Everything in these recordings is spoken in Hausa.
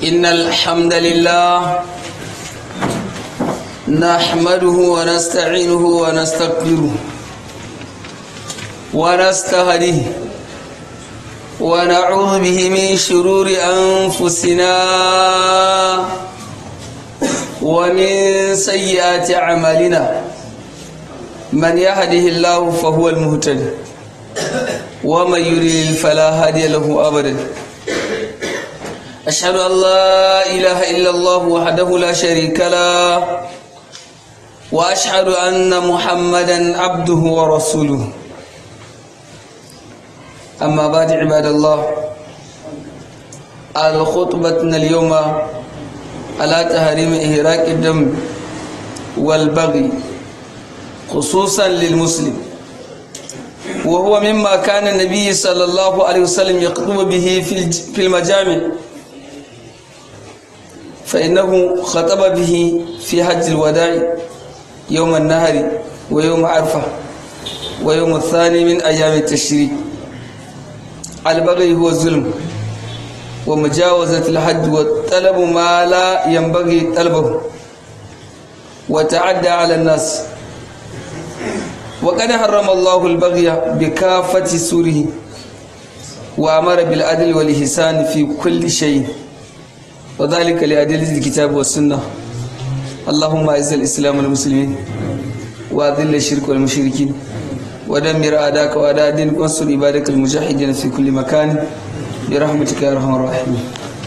إن الحمد لله نحمده ونستعينه ونستغفره ونستهديه ونعوذ به من شرور أنفسنا ومن سيئات أعمالنا من يهده الله فهو المهتد ومن يضلل فلا هادي له أبدا أشهد أن لا إله إلا الله وحده لا شريك له وأشهد أن محمدا عبده ورسوله أما بعد عباد الله الخطبتنا اليوم على تحريم إهراق الدم والبغي خصوصا للمسلم وهو مما كان النبي صلى الله عليه وسلم يخطب به في المجامع فإنه خطب به في حج الوداع يوم النهر ويوم عرفة ويوم الثاني من أيام التشريق البغي هو الظلم ومجاوزة الحد والطلب ما لا ينبغي طلبه وتعدى على الناس وقد حرم الله البغي بكافة سوره وأمر بالعدل والإحسان في كل شيء وذلك لأدلة الكتاب والسنة اللهم أعز الإسلام والمسلمين وأذل الشرك والمشركين ودمر أعداءك وأعداء دينك وانصر عبادك المجاهدين في كل مكان برحمتك يا أرحم الراحمين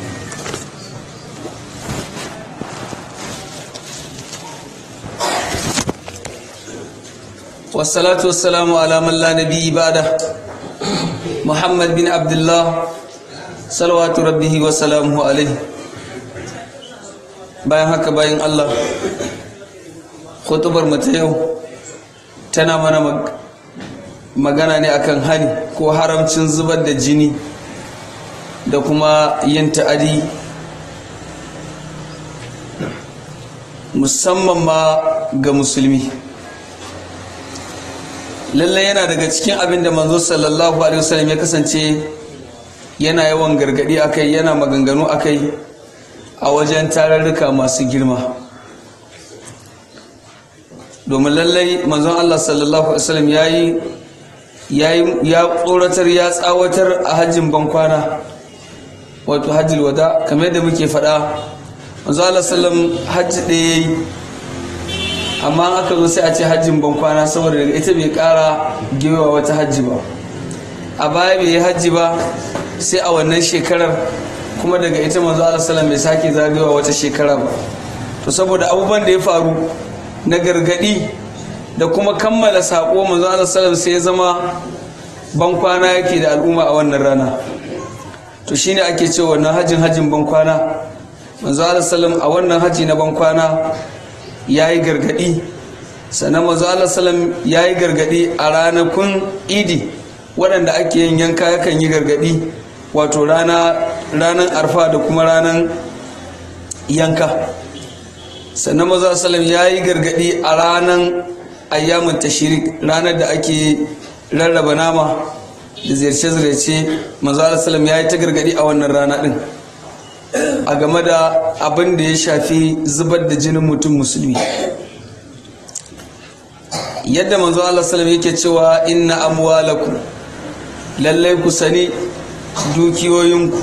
والصلاة والسلام على من لا نبي بعده محمد بن عبد الله صلوات ربه وسلامه عليه bayan haka bayan Allah khutubar mata yau tana mana magana ne akan hani ko haramcin zubar da jini da kuma yin ta'adi musamman ma ga musulmi lallai yana daga cikin abin da manzo sallallahu alaihi wasallam ya kasance yana yawan gargadi akai yana maganganu akai a wajen tararruka masu girma domin lallai manzon Allah sallallahu alaihi wasallam yayi ya tsoratar ya tsawatar a hajjin bankwana wato hajjil wada kamar yadda muke faɗa manzon Allah sallam hajji ɗaya yayi amma aka zo sai a ce hajjin bankwana saboda daga ita bai ƙara gewa wata hajji ba a baya bai yi hajji ba sai a wannan shekarar kuma daga ita manzo Allah sallam bai sake zagayowa wata shekara ba to saboda abubuwan da ya faru na gargadi da kuma kammala sako manzo Allah sallam sai ya zama bankwana yake da al'umma a wannan rana to shine ake cewa wannan hajjin hajjin bankwana manzo Allah sallam a wannan haji na bankwana yayi gargadi sannan manzo Allah sallam yayi gargadi a ranakun idi waɗanda ake yin yanka yakan yi gargadi wato ranar arfa da kuma ranar yanka sannan maza salam ya yi gargadi a ranar ayyamin tashirik ranar da ake rarraba nama da ziyarce-ziyarce maza salam ya yi ta gargadi a wannan rana din a game da abin da ya shafi zubar da jinin mutum musulmi yadda manzo Allah salam yake cewa inna amwalakum lallai ku sani dukiyoyinku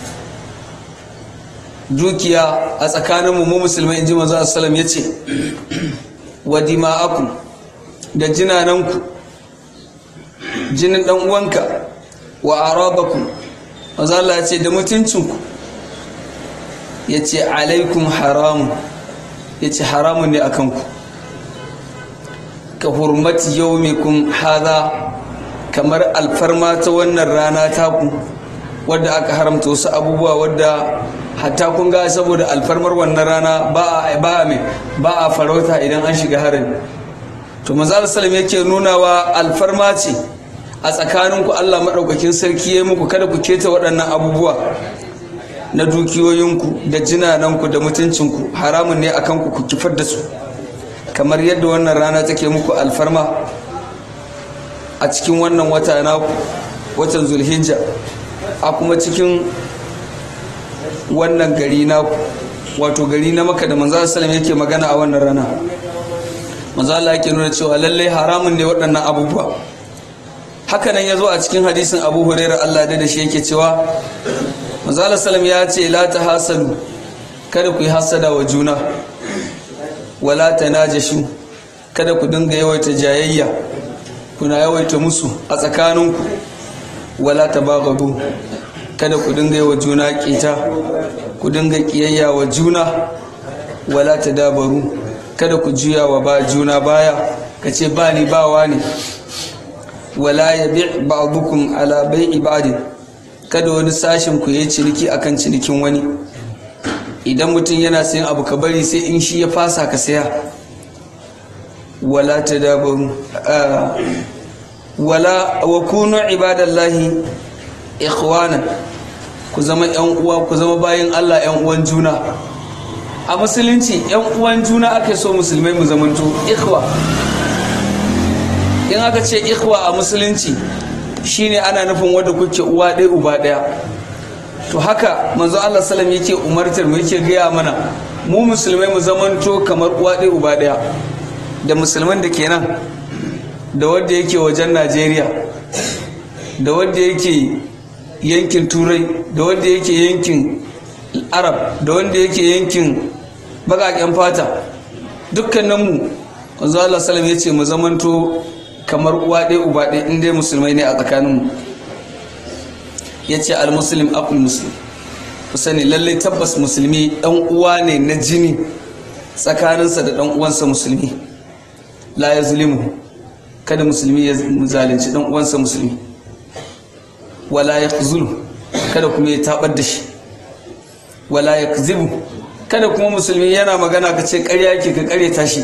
dukiya a tsakaninmu mu musulmai inji manzo sallam ya ce wa dima'akum da jinananku jinin dan uwanka wa arabakum manzo Allah ya ce da mutuncinku ya ce alaikum haramun ya ce haramun ne a kanku ka hurmati yaumikum haza kamar alfarma ta wannan rana taku wadda aka haramta wasu abubuwa wadda hatta kun ga saboda alfarmar wannan rana ba a ba a ba a farauta idan an shiga harin to manzo sallam yake nunawa alfarma ce a tsakaninku Allah madaukakin sarki ya muku kada ku keta waɗannan abubuwa na dukiyoyinku da jinananku da mutuncinku haramun ne akan ku ku kifar da su kamar yadda wannan rana take muku alfarma a cikin wannan wata na watan zulhijja a kuma cikin wannan gari na wato gari na maka da manzo sallam yake magana a wannan rana manzo Allah yake nuna cewa lalle haramun ne waɗannan abubuwa haka nan yazo a cikin hadisin Abu Hurairah Allah da shi yake cewa manzo Allah sallam ya ce la tahasadu kada ku yi hasada wa juna wala tanajashu kada ku dinga yawaita jayayya kuna yawaita musu a tsakaninku wala tabaghadu kada ku dinga yi wa juna kita ku dinga kiyayya wa juna wala tadabaru kada ku juya wa ba juna baya ka ce ba ni bawa ne wala yabi ba'dukum ala bai'i ba'din kada wani sashin ku yi ciniki akan cinikin wani idan mutum yana sayan abu ka bari sai in shi ya fasa ka saya wala tadabaru wala wa kunu ibadallahi ikhwanan ku zama yan uwa ku zama bayin Allah yan uwan juna a musulunci yan uwan juna ake so musulmai mu zamanto ikhwa in aka ce ikhwa a musulunci shine ana nufin wanda kuke uwa ɗaya uba ɗaya to haka manzo Allah sallam yake umartar mu yake gaya mana mu musulmai mu zamanto kamar uwa ɗaya uba ɗaya da musulman da kenan da wanda yake wajen Najeriya da wanda yake yankin turai da wanda yake yankin arab da wanda yake yankin bakaken fata dukkaninmu wanzu Allah salam ya ce mu zamanto kamar uwa ɗaya uba ɗaya in dai musulmai ne a tsakaninmu ya ce al-muslim abul muslim ku sani lallai tabbas musulmi ɗan uwa ne na jini tsakaninsa da ɗan uwansa musulmi la ya zulimu kada musulmi ya zalunci ɗan uwansa musulmi wala ya zulu kada kuma ya tabar da shi wala ya zibu kada kuma musulmi yana magana ka ce karya ke ka karyata shi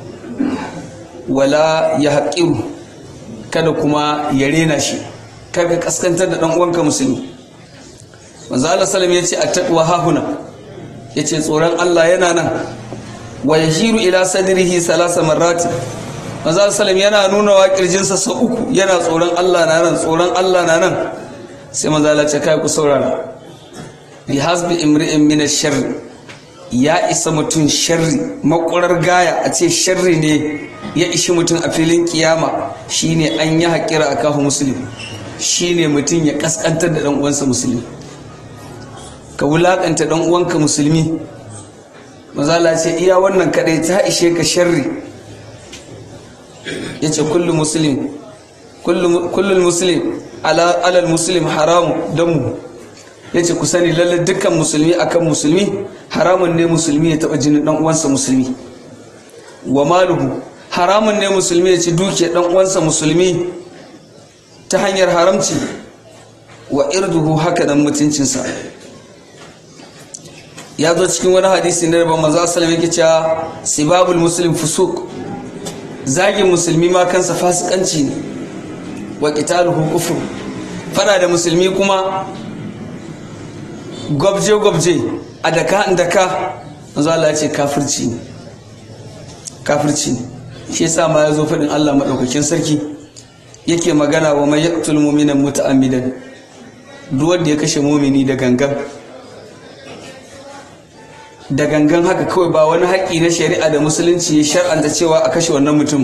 wala ya haƙiru kada kuma ya rena shi kar ka kaskantar da ɗan uwanka musulmi manzo Allah sallam ya ce attaqwa hahuna ya ce tsoron Allah yana nan wa yahiru ila sadrihi salasa marrati manzo Allah sallam yana nuna wa kirjinsa sau uku yana tsoron Allah na nan tsoron Allah na nan sai manzo Allah ce kai ku saurara bi hasbi imri'in min ash-sharr ya isa mutum sharri makwarar gaya a ce sharri ne ya ishi mutum a filin kiyama shine an yi haƙira a kafa musulmi shine mutum ya kaskantar da dan uwansa musulmi ka wulakanta dan uwanka musulmi mazala ce iya wannan kadai ta ishe ka sharri yace kullu muslim kullu muslim ala alal muslim haramu damu yace ku sani lalle dukkan musulmi akan musulmi haramun ne musulmi ya taba jinin dan uwansa musulmi wa maluhu haramun ne musulmi ya ci duke dan uwansa musulmi ta hanyar haramci wa irduhu haka dan mutuncinsa ya zo cikin wani hadisi na rabon manzo sallallahu alaihi cewa sibabul muslim fusuq zagin musulmi ma kansa fasikanci ne wa qitaluhu kufr fada da musulmi kuma gwabje gwabje a daka daka manzo Allah ya ce kafirci ne kafirci ne shi yasa ma ya zo faɗin Allah madaukakin sarki yake magana wa mai yaqtul mu'mina muta'ammidan duk wanda ya kashe mumini da gangan da gangan haka kawai ba wani haƙƙi na shari'a da musulunci ya shar'anta cewa a kashe wannan mutum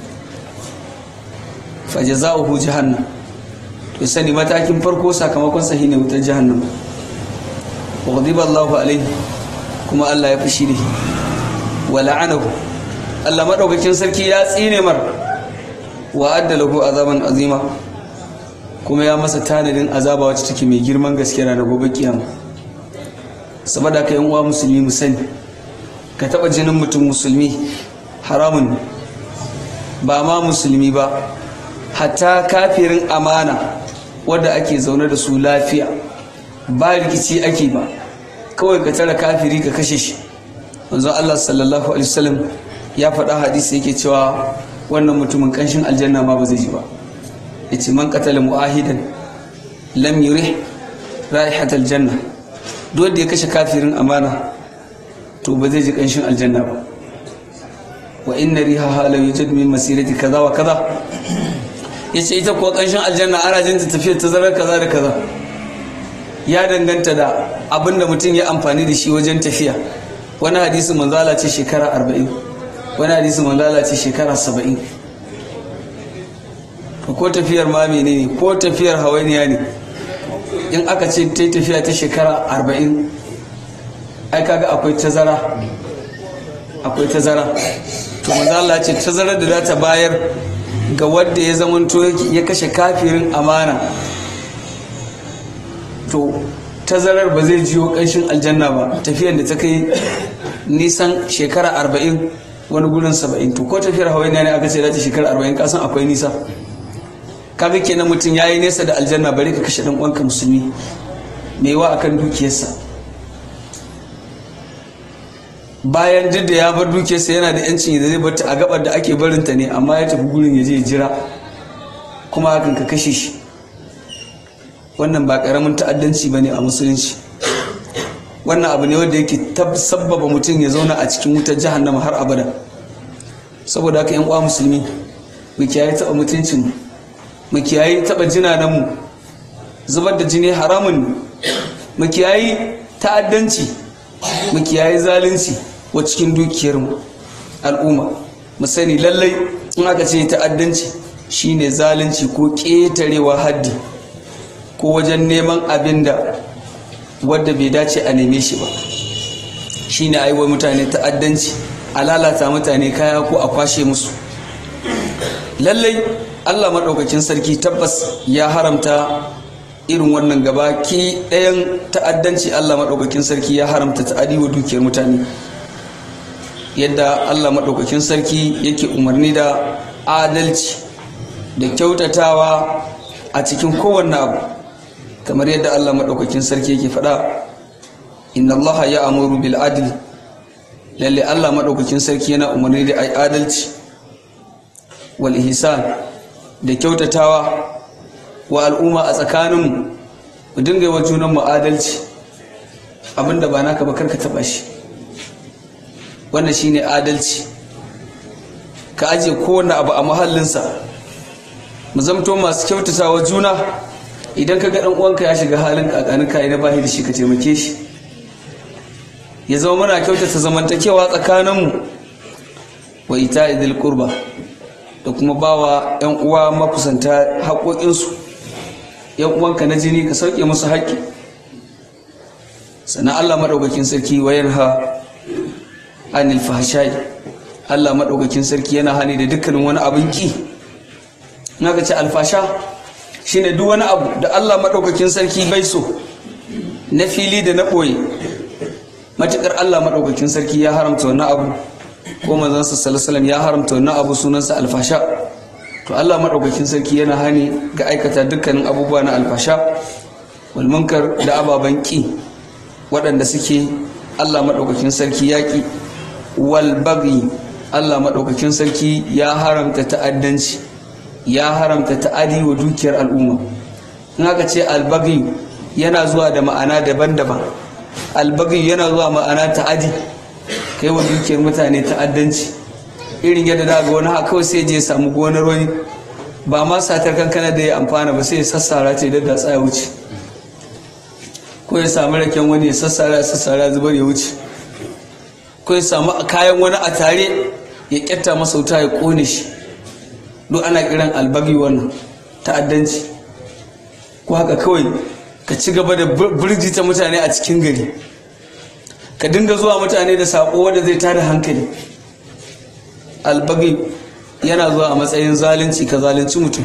fajaza'uhu jahannam to sani matakin farko sakamakon sa ne wutar jahannam wa ghadiba Allahu alaihi kuma Allah ya fushi da shi wa la'anahu Allah madaukakin sarki ya tsine mar wa adda lahu azaban azima kuma ya masa tanadin azaba wacce take mai girman gaske ranar gobe kiyama saboda ka yan uwa musulmi mu sani ka taba jinin mutum musulmi haramun ne ba ma musulmi ba hatta kafirin amana wadda ake zaune da su lafiya ba rikici ake ba kawai ka tara kafiri ka kashe shi wanzu Allah sallallahu alaihi wasallam ya faɗa hadisi yake cewa wannan mutumin kanshin aljanna ma ba zai ji ba yace man qatala muahidan lam yurih raihat aljanna duk wanda ya kashe kafirin amana to ba zai ji kanshin aljanna ba wa inna rihaha la yujad min masirati kaza wa kaza yace ita kuwa kanshin aljanna ana jin ta tafiyar ta zarar kaza da kaza ya danganta da abin da mutum ya amfani da shi wajen tafiya wani hadisi manzala ce shekara arba'in wani hadisi manzala ce shekara saba'in ko tafiyar ma ne ko tafiyar hawainiya ne in aka ce ta tafiya ta shekara arba'in ai kaga akwai tazara akwai tazara to manzala ce tazarar da za ta bayar ga wadda ya zamanto ya kashe kafirin amana to tazarar ba zai jiyo ƙanshin aljanna ba tafiyar da ta kai nisan shekara arba'in wani gurin saba'in to ko tafiyar hawaii ne aka ce za ta shekara arba'in kasan akwai nisa kaga kenan mutum ya yi nesa da aljanna bari ka kashe ɗan uwanka musulmi mai wa akan dukiyarsa bayan duk da ya bar dukiyarsa yana da yancin da zai bata a gabar da ake barinta ne amma ya tafi gurin ya je jira kuma hakan ka kashe shi wannan ba karamin ta'addanci ba ne a musulunci wannan abu ne wanda yake sabbaba mutum ya zauna a cikin wutar jahannama har abada saboda haka yan uwa musulmi mu kiyaye taba mutuncin mu kiyaye taba jinananmu zubar da jini haramun mu kiyaye ta'addanci mu kiyaye zalunci wa cikin dukiyarmu al'umma mu sani lallai in aka ce ta'addanci shine zalunci ko ƙetarewa haddi ko wajen neman abin da wadda bai dace a neme shi ba shine a yi wa mutane ta'addanci a lalata mutane kaya ko a kwashe musu lallai allah maɗaukakin sarki tabbas ya haramta irin wannan gaba ki ɗayan ta'addanci allah maɗaukakin sarki ya haramta ta'adi wa dukiyar mutane yadda allah maɗaukakin sarki yake umarni da adalci da kyautatawa a cikin kowanne abu kamar yadda Allah maɗaukakin sarki yake faɗa inna Allah ya amuru bil adl lalle Allah maɗaukakin sarki yana umarni da ai adalci wal ihsan da kyautatawa wa al'umma a tsakaninmu mu dinga yi wa junanmu adalci abinda ba naka ba karka taɓa shi wannan shine adalci ka ajiye kowane abu a mahallinsa mu zamto masu kyautatawa juna idan ka ga dan uwanka ya shiga halin kakanin kai na bahi da shi ka taimake shi ya zama muna kyautata zamantakewa tsakaninmu wa ita idil qurba da kuma bawa yan uwa makusanta haƙoƙinsu yan uwanka na jini ka sauke musu haƙƙi sannan Allah madaukakin sarki wayar ha anil fahshai Allah madaukakin sarki yana hani da dukkanin wani abin ki naka ce alfasha shine duk wani abu da Allah maɗaukakin sarki bai so na fili da na ɓoye matuƙar Allah maɗaukakin sarki ya haramta wannan abu ko manzansa salasalam ya haramta wannan abu sunansa alfasha to Allah maɗaukakin sarki yana hani ga aikata dukkanin abubuwa na alfasha wal munkar da ababen ƙi waɗanda suke Allah maɗaukakin sarki ya ƙi wal baghi Allah maɗaukakin sarki ya haramta ta'addanci ya haramta ta'adi wa dukiyar al'umma in aka ce albagi yana zuwa da ma'ana daban-daban albagi yana zuwa ma'ana ta'adi kai wa dukiyar mutane ta'addanci irin yadda da ga wani haka kawai sai je samu gonar wani ba ma satar kankana da ya amfana ba sai ya sassara ce da da tsaya wuce ko ya samu raken wani ya sassara ya sassara zubar ya wuce ko ya samu kayan wani a tare ya kyatta masa wuta ya kone shi duk ana kiran albagi wannan ta'addanci ko haka kawai ka ci gaba da birjita mutane a cikin gari ka dinga zuwa mutane da saƙo wanda zai tada hankali albagi yana zuwa a matsayin zalunci ka zalunci mutum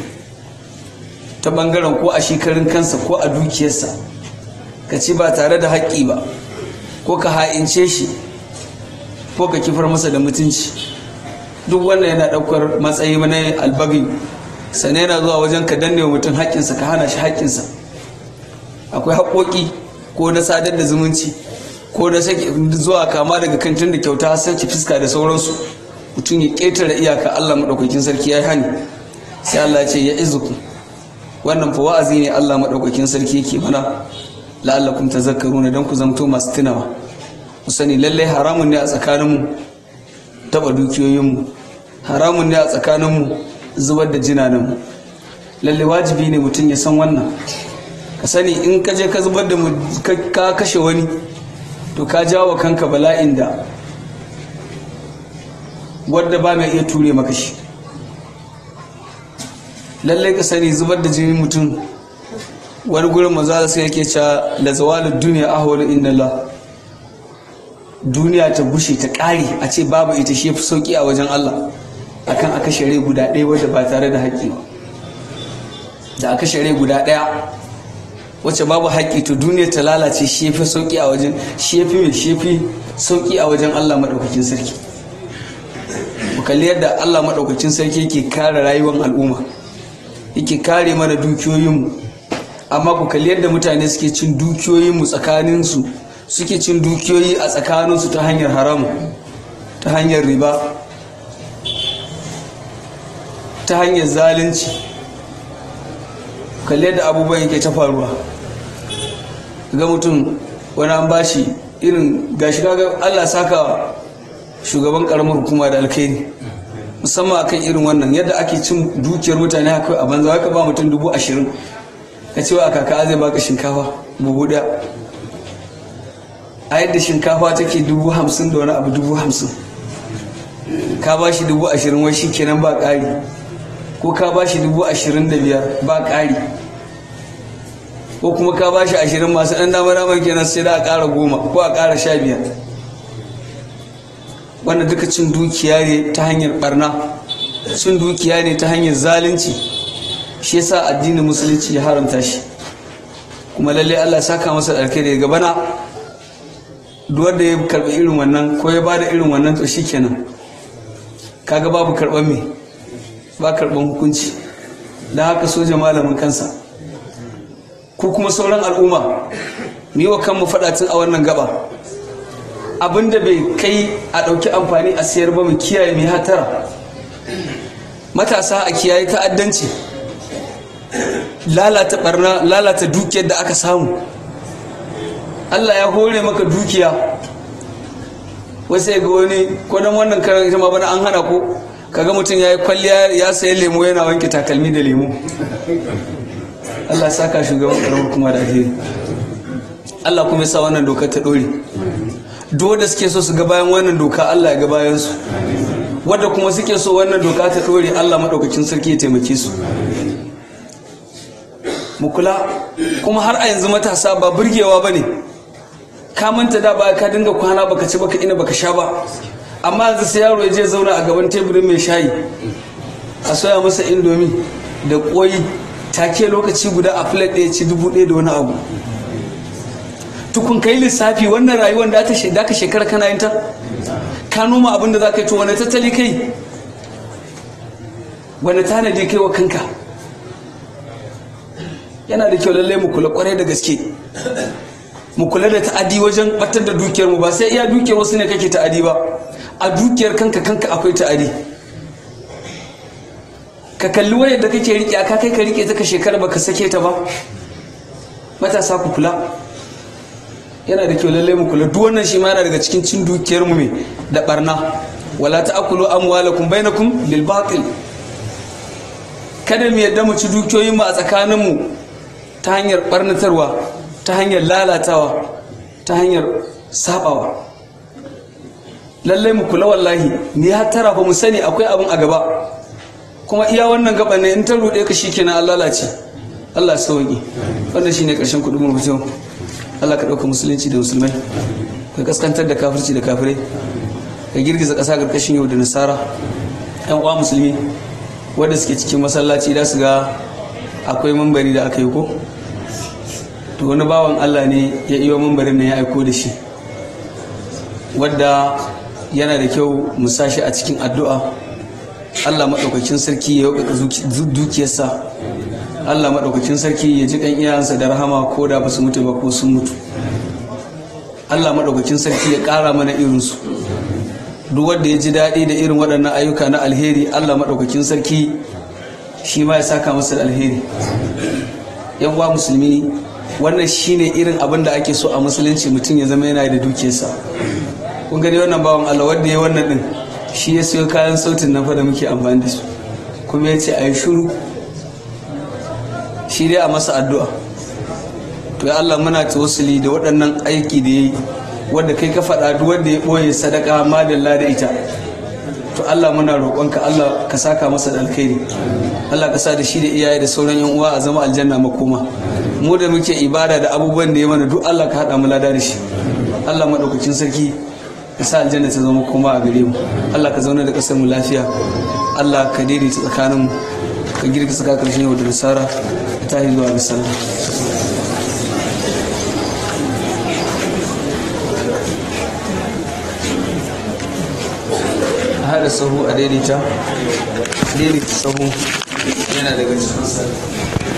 ta bangaren ko a shekarun kansa ko a dukiyarsa ka ci ba tare da haƙƙi ba ko ka ha'ince shi ko ka kifar masa da mutunci duk wannan yana ɗaukar matsayi na albagi sannan yana zuwa wajen ka danne wa mutum haƙƙinsa ka hana shi haƙƙinsa akwai haƙoƙi ko na sadar da zumunci ko na zuwa kama daga kantin da kyauta sarki fuska da sauransu mutum ya ƙetare iyaka Allah maɗaukakin sarki ya yi hani sai Allah ce ya izuku wannan fa wa'azi ne Allah maɗaukakin sarki yake mana la'allakum tazakkaruna dan ku zamto masu tunawa ku sani lallai haramun ne a tsakaninmu taɓa dukiyoyinmu haramun ne a tsakaninmu zubar da jinananmu lallai wajibi ne mutum ya san wannan ka sani in ka je ka zubar da ka kashe wani to ka jawo kanka bala'in da wadda ba mai iya ture maka shi lallai ka sani zubar da jinin mutum wani gurin maza sai yake cewa la zawalud duniya ahwal inda Allah duniya ta bushe ta ƙare a ce babu ita shi fi sauki a wajen Allah akan aka share guda ɗaya wadda ba tare da haƙƙi ba da aka share guda ɗaya wacce babu haƙƙi to duniya ta lalace shi fi sauki a wajen shi fi mai shi fi sauki a wajen Allah maɗaukakin sarki mu kalli yadda Allah maɗaukakin sarki yake kare rayuwar al'umma yake kare mana dukiyoyinmu amma ku kalli yadda mutane suke cin dukiyoyinmu tsakaninsu suke cin dukiyoyi a tsakaninsu ta hanyar haramu ta hanyar riba ta hanyar zalunci kalli yadda abubuwan yake ta faruwa ga mutum wani an bashi irin gashi kaga Allah saka shugaban karamar hukuma da alkhairi musamman akan irin wannan yadda ake cin dukiyar mutane haka a banza haka ba mutum dubu ashirin ka cewa a kaka zai baka shinkafa buhu ɗaya a yadda shinkafa take dubu hamsin da wani abu dubu hamsin ka ba shi dubu ashirin wai shi kenan ba ƙari ko ka ba shi dubu ashirin da biyar ba ƙari ko kuma ka ba shi ashirin masu ɗan damar damar kenan sai da a ƙara goma ko a ƙara sha biyar wanda duka cin dukiya ne ta hanyar barna cin dukiya ne ta hanyar zalunci shi yasa addinin musulunci ya haramta shi kuma lalle Allah saka masa ɗarke da gabana duk wanda ya karɓi irin wannan ko ya bada irin wannan to shikenan kaga babu karɓar me ba karɓar hukunci da haka soja malamin kansa ko kuma sauran al'umma mu yi wa kanmu faɗa tun a wannan gaba abinda bai kai a ɗauki amfani a sayar ba mu kiyaye mai hatara matasa a kiyaye ta'addanci lalata barna lalata dukiyar da aka samu Allah ya hore maka dukiya wasu ga wani kodon wannan karar ita ma bana an hana ko kaga mutum ya yi kwalliya ya sayi lemo yana wanke takalmi da lemo Allah saka shugaban karamar kuma da alheri Allah kuma ya sa wannan dokar ta ɗore duk da suke so su ga bayan wannan doka Allah ya ga bayan su wadda kuma suke so wannan doka ta ɗore Allah maɗaukacin sarki ya taimake su mu kula kuma har a yanzu matasa ba burgewa ba ne ka manta da ba ka dinga kwana baka ci baka ina baka sha ba amma yanzu sai yaro ya je zauna a gaban teburin mai shayi a soya masa indomi da koyi take lokaci guda a plate ɗaya ci dubu ɗaya da wani abu tukun kai lissafi wannan rayuwar da ta ka shekara kana yin ta ka noma abin da za ka yi to wani tattali kai wani tanadi kai wa kanka yana da kyau lallai mu kula kwarai da gaske mu kula da ta'adi wajen batar da dukiyar mu ba sai iya dukiyar wasu ne kake ta'adi ba a dukiyar kanka kanka akwai ta'adi ka kalli wayar da kake rike ka kai ka rike ta ka shekara baka sake ta ba matasa ku kula yana da kyau lallai mu kula duk wannan shi ma yana daga cikin cin dukiyar mu me da barna wala ta'kulu amwalakum bainakum bil batil kada mu yadda mu ci dukiyoyin mu a tsakanin mu ta hanyar barnatarwa ta hanyar lalatawa ta hanyar sabawa lallai mu kula wallahi ni har tara ba mu sani akwai abin a gaba kuma iya wannan gaba ne in ta rude ka shikenan an lalace Allah ya sauki wannan shine karshen kudin mu fito Allah ka dauka musulunci da musulmai ka kaskantar da kafirci da kafirai ka girgiza ƙasa karkashin yau da nasara yan uwa musulmi wanda suke cikin masallaci da su ga akwai mambari da aka yi ko to wani bawan Allah ne ya iyo mambarin nan ya aiko da shi wadda yana da kyau mu sashi a cikin addu'a Allah maɗaukakin sarki ya yauka dukiyarsa Allah maɗaukakin sarki ya ji kan iyayensa da rahama ko da ba su mutu ba ko sun mutu Allah maɗaukakin sarki ya ƙara mana irinsu duk wanda ya ji daɗi da irin waɗannan ayyuka na alheri Allah maɗaukakin sarki shi ma ya saka masa da alheri yan uwa musulmi wannan shine irin abin da ake so a musulunci mutum ya zama yana da dukiyarsa kun gani wannan bawan Allah wanda ya wannan din shi ya siyo kayan sautin nan fa da muke amfani da su kuma ya ce a yi shuru shi dai a masa addu'a to ya Allah muna tawassuli da waɗannan aiki da yayi wanda kai ka faɗa duk wanda ya ɓoye sadaka madalla da ita to Allah muna roƙonka Allah ka saka masa da alkhairi Allah ka sa da shi da iyaye da sauran yan uwa a zama aljanna makoma mu da muke ibada da abubuwan da ya mana duk Allah ka haɗa mu lada da shi Allah maɗaukakin sarki ka sa aljanna ta zama koma a gare mu Allah ka zauna da ƙasar mu lafiya Allah ka daidaita tsakanin mu ka girka saka karshen yau da nasara ta yi zuwa bisallah haɗa sahu a daidaita daidaita sahu yana daga cikin sallah